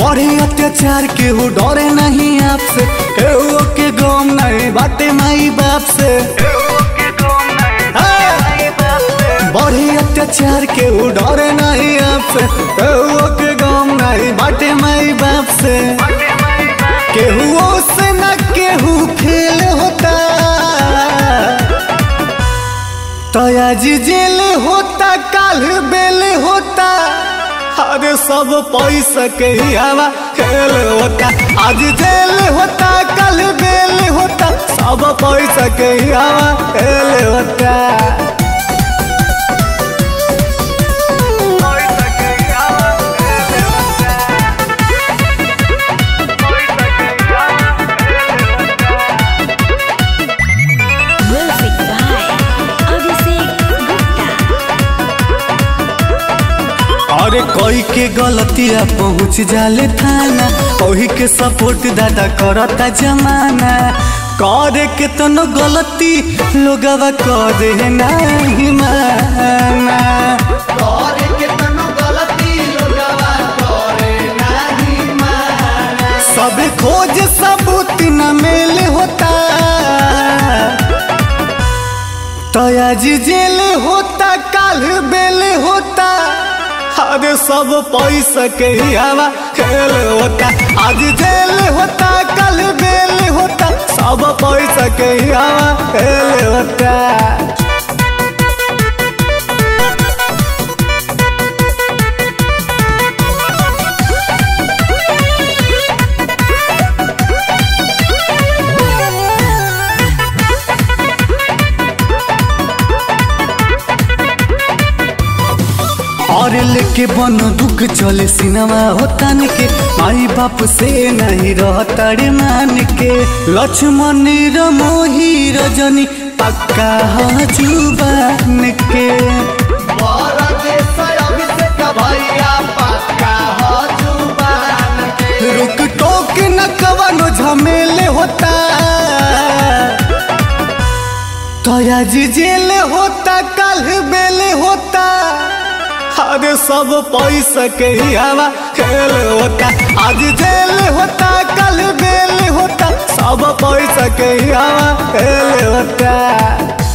बड़े अत्याचार के हो डरे नहीं आपसे केहू के गम नहीं बाटे माई बाप से हाँ। बड़े अत्याचार के हो डरे नहीं आपसे केहू के गम नहीं बाटे माई बाप से केहू से न केहू फेल होता तयाज जेल होता काल बेल होता अरे सब पैसा के ही हवा खेल होता आज जेल होता कल बेल होता सब पैसा के ही हवा खेल होता Music by Abhishek Gupta. अरे कोई के गलतिया पहुँच जाले थाना ओही के सपोर्ट दादा करता जमाना करे के तनो गलती लोगवा करे नहीं माना करे के तनो गलती लोगवा करे नहीं माना सब खोज सबूत न मेल होता तयाज जेल होता काल बेल होता अरे सब पैसा के ही हवा खेल होता आज जेल होता कल बेल होता सब पैसा के ही हवा खेल होता और लेके बन दुख चले सिनेमा होता के माई बाप से नहीं रहता रे मान के लक्ष्मण मोही रजनी पक्का जुबान के रुक टोक न कवनो झमेले होता तयाज जेल होता कल बेल होता अरे सब पैसा के ही हवा खेल होता आज जेल होता कल बेल होता सब पैसा के ही हवा खेल होता